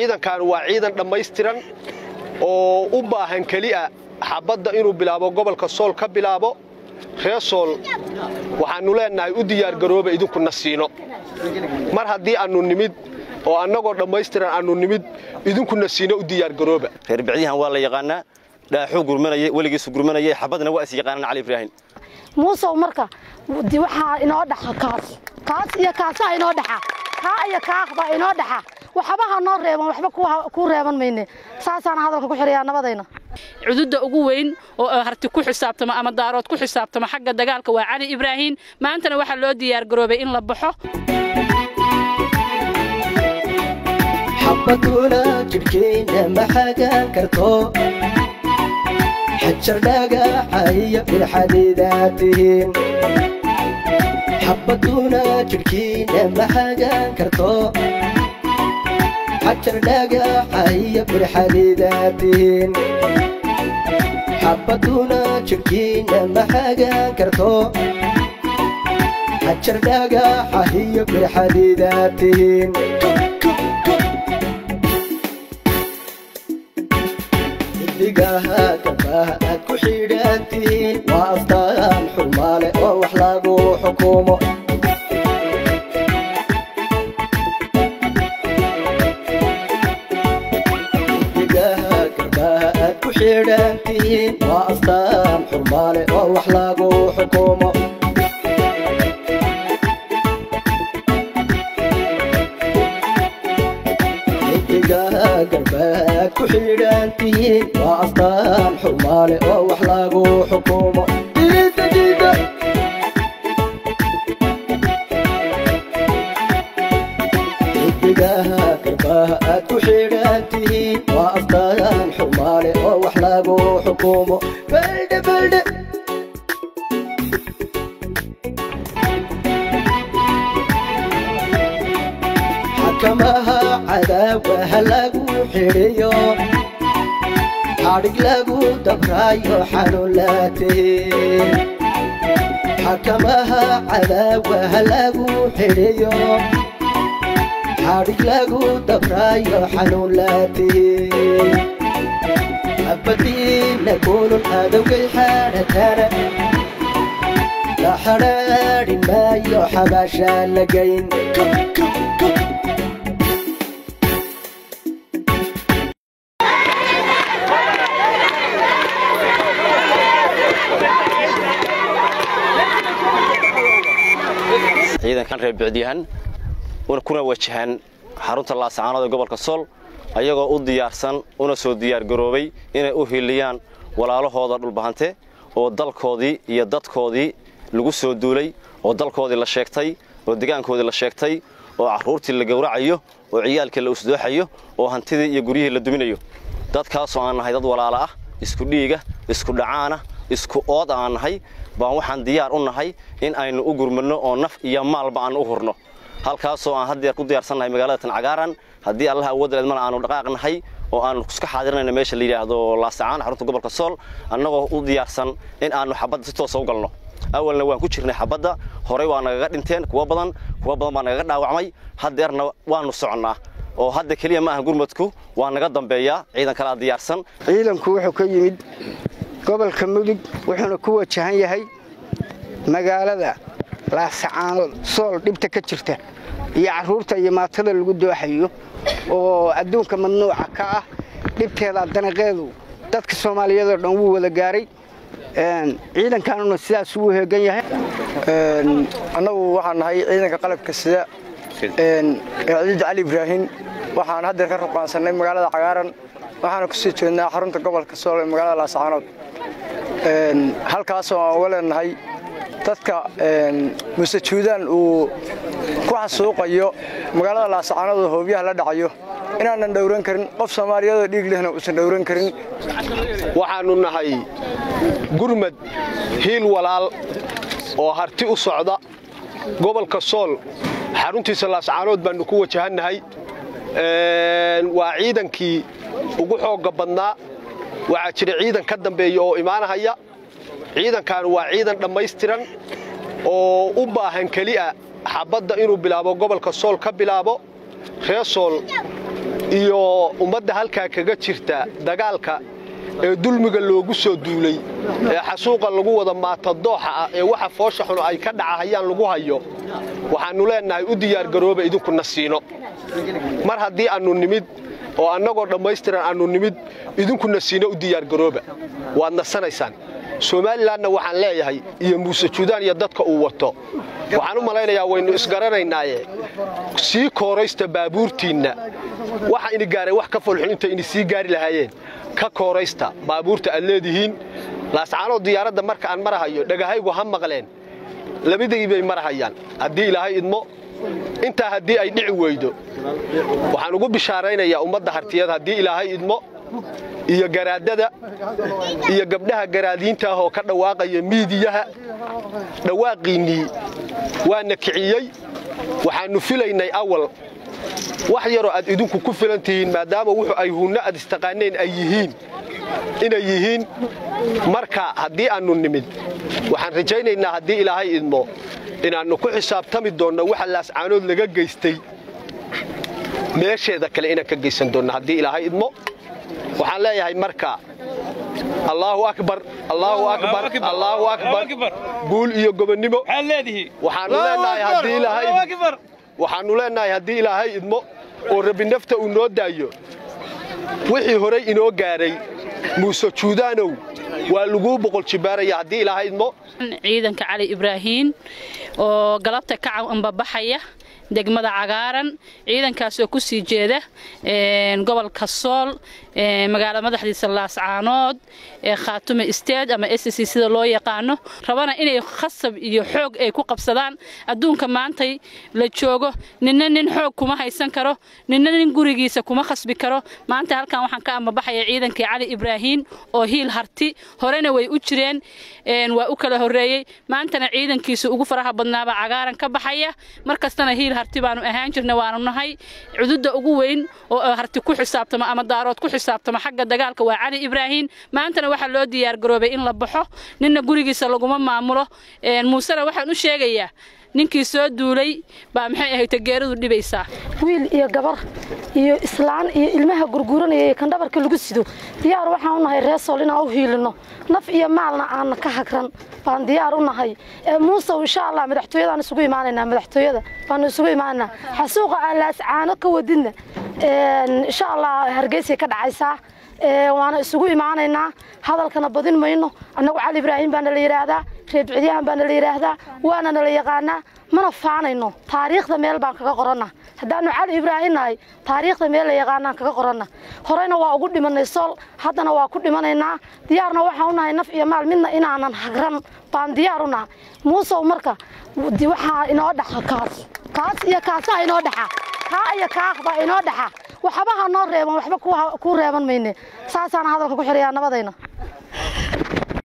ciidankan waa ciidan dhammaystiran oo u baahan keli'a xabadda inuu bilaabo gobolka sool ka bilaabo ree sool waxaannu leennahay u diyaargarooba idinkuna siino mar haddii aannu nimid oo annagoo dhammaystiran aannu nimid idinkuna siino u diyaargarooba reer bicdihan waa la yaqaanaa dhaaxuu gurmanayay weligiisu gurmanayay xabadna waa is yaqaanaan cali ibraahim muusow marka waxaa inoo dhaxa kaas kaas iyo kaasaa inoo dhaxa kaa iyo kaa baa inoo dhaxa waxba ha noo reeban waxba kuu reeban mayne saasaana hadalka ku xidhayaa nabadayna cududda ugu weyn oo harti ku xisaabtamo ama daarood ku xisaabtamo xagga dagaalka waa cali ibraahim maantana waxaa loo diyaargaroobay in la baxo xabaduna jidhkeenna ma xagaan karto xajar dhagaxa iyo bilxadiidaa tihiin xabaduna jidhkiinna ma xagaan karto xajar dhagaxa iyo bilxadiidaa tihiin xabaduna jidhkiinna ma xagaan karto xajar dhagaxa iyo bilxadiidaa tihiin xidigaha gabaha aad ku xidhaantihiin waa astaan xurmaale oo wax lagu xukumo xidigaha gabaha aad ku xidhaantihiin waa astaan xurmaale oo wax lagu xukumo garbaad ku xidhaantihiin waa astaan xurmaale oo wax lagu xukumo xidigaha garbaha aad ku xidhaantihiin waa astaan xurmaale oo wax lagu xukumo baldhe baldhe xakamaha cadaawaha lagu xidhiyo xadhig lagu dabraayo xanuun laatee xakamaha cadaawaha lagu xidhiyo xadhig lagu dabraayo xanuun laatee abadiina kulun adowgay xaadhatana la xadhaadhin maayo xabaashaa lagayn ciidankan reer bicdiyahan kuna wajahan xarunta laasacaanood ee gobolka sool ayagoo u diyaarsan una soo diyaargaroobay inay u hiliyaan walaalahooda dhulbahante oo dalkoodii iyo dadkoodii lagu soo duulay oo dalkoodii la sheegtay oo degaankoodii la sheegtay oo carruurtii la gowracayo oo ciyaalkii la usdooxayo oo hantidii iyo guryihii la duminayo dadkaasoo aan nahay dad walaala ah isku dhiiga isku dhacaana isku ood aan nahay baan waxaan diyaar u nahay in aynu u gurmadno oo naf iyo maalba aan u hurno halkaasoo aan haddeer ku diyaarsannahay magaalada tancagaaran haddii allaha awoodaleed mana aanu dhaqaaqnahay oo aanu iska xaadirnayno meesha la yidhaahdo laasacaan xarunta gobolka sool annagoo u diyaarsan in aanu xabadda si toosa u galno awalna waan ku jirnay xabadda horey waa nagaga dhinteen kuwa badan kuwa badan baa nagaga dhaawacmay haddeerna waannu soconnaa oo hadda keliya ma aha gurmadku waa naga dambeeyaa ciidan kalea diyaarsan ciidanku wuxuu ka yimid gobolka mudug wuxuuna ku wajahan yahay magaalada laasacaanood sool dhibta ka jirta iyo carruurta iyo maatada lagu dooxayo oo adduunka mamnuuca ka ah dhibteeda danaqeedu dadka soomaaliyeedoo dhan wuu wada gaaray ciidankaanuna sidaas ugu heegan yahay annagu waxaan nahay ciidanka qalabka sida ciid cali ibraahim waxaan haddeer ka ruqaansannay magaalada cagaaran waxaana ku sii jeednaa xarunta gobolka sool ee magaalada laasacaanood halkaasoo aan uga leenahay dadka muse juudaan uu ku xasuuqayo magaalada laasacaanood oo hoobyaha la dhacayo inaanan dhowran karin qof soomaaliyadoo dhiig lehna uusan dhowran karin waxaannu nahay gurmad hiil walaal oo harti u socda gobolka sool xaruntiisa laascaanood baannu ku wajahannahay waa ciidankii ugu xoogga badnaa waxaa jira ciidan ka dambeeya oo imaanahaya ciidankan waa ciidan dhammaystiran oo u baahan keli'a xabadda inuu bilaabo gobolka sool ka bilaabo ree sool iyo ummadda halkaa kaga jirta dagaalka ee dulmiga loogu soo duulay ee xasuuqa lagu wada maata dooxa ah ee waxa foosha xun ay ka dhacahayaan lagu hayo waxaannu leennahay u diyaargarooba idinkuna siino mar haddii aannu nimid oo annagoo dhammaystiran aannu nimid idinkuna siino u diyaargarooba waad nasanaysaan somalilanna waxaan leeyahay iyo muuse juudaan iyo dadka uu wato waxaan u malaynayaa waynu isgaranaynaaye sii kooraysta baabuurtiinna waxa ini gaaray wax ka folxun inta ini sii gaari lahaayeen ka kooraysta baabuurta aad leedihiin laascaanoo diyaaradda marka aan marahayo dhagahaygu ha maqleen labadii bay marahayaan haddii ilaahay idmo intaa haddii ay dhici weydo waxaan ugu bishaaraynayaa ummadda hartiyad haddii ilaahay idmo iyo garaadada iyo gabdhaha garaadiinta ah oo ka dhawaaqaya miidiyaha dhawaaqiinnii waana kiciyey waxaannu filaynay awal wax yaroo aad idinku ku filan tihiin maadaama wuxuu ay hunno aad istaqaaneen ay yihiin inay yihiin marka haddii aannu nimid waxaan rajaynaynaa haddii ilaahay idmo inaannu ku xisaabtami doonno waxa laascaanood laga geystay meesheeda kale inaan ka geysan doonno haddii ilaahay idmo waxaan leeyahay marka allaahu akbar allaahu akbar allaahu akbar guul iyo gobonnimo waxaannu leenahay haddii ilaahay waxaannu leennahay haddii ilaahay idmo oo rabbi nafta uu noo daayo wixii horay inoo gaadhay muuse juudaanow waa laguu boqol jibbaaraya haddii ilaahay idmo ciidanka cali ibraahiin oo galabta ka ambabaxaya degmada cagaaran ciidankaasoo ku sii jeeda gobolka sool magaala madaxdiisa laascaanood ee khaatume isteed ama s c sida loo yaqaano rabana inay khasab iyo xoog ay ku qabsadaan adduunka maantay la joogo ninna nin xoog kuma haysan karo ninna nin gurigiisa kuma khasbi karo maanta halkan waxaan ka ambabaxaya ciidankii cali ibraahiin oo hiil harti horena way u jireen waa u kala horreeyey maantana ciidankiisa ugu faraha badnaaba cagaaran ka baxaya markastana hiil harti baanu ahaan jirna waanu nahay cududda ugu weyn oo harti ku xisaabtamo ama daarood ku xisaabtamo xagga dagaalka waa cali ibraahiin maantana waxaa loo diyaargaroobay in la baxo ninna gurigiisa laguma maamulo muusena waxaan u sheegayaa ninkii soo duulay baa maxay ahayd tageeradu dhibaysaa wiil iyo gabar iyo islaan iyo ilmaha gurguuranaya iyo kandhabarka lagu sido diyaar waxaan u nahay reesool inaan u hiilino naf iyo maalna aanna ka hagran baan diyaar u nahay muusow insha allah madaxtooyadaan isugu imaanaynaa madaxtooyada baanu isugu imaanaynaa xasuuqa aan laascaano ka wadidna insha allah hargeysay ka dhacaysaa waana isugu imaanaynaa hadalkana badin mayno annagu cali ibraahiim baana la yidhaahdaa reebcidyahan baana la yidhaahdaa waana nala yaqaanaa mana faanayno taariikhda meel baan kaga qorana haddaanu cali ibraahiim nahay taariikhda meel la yaqaanaan kaga qorana horeyna waa ugu dhimanay sool haddana waa ku dhimanaynaa diyaarna waxaan u nahay naf iyo maal midna inaanan hagran baan diyaar u naha muusow marka waxaa inoo dhaxa kaas kaas iyo kaasaa inoo dhaxa kaa iyo kaah baa inoo dhaxa waxba ha noo reeban waxba kuu reeban mayne saasaan hadalka ku xidhayaa nabadayna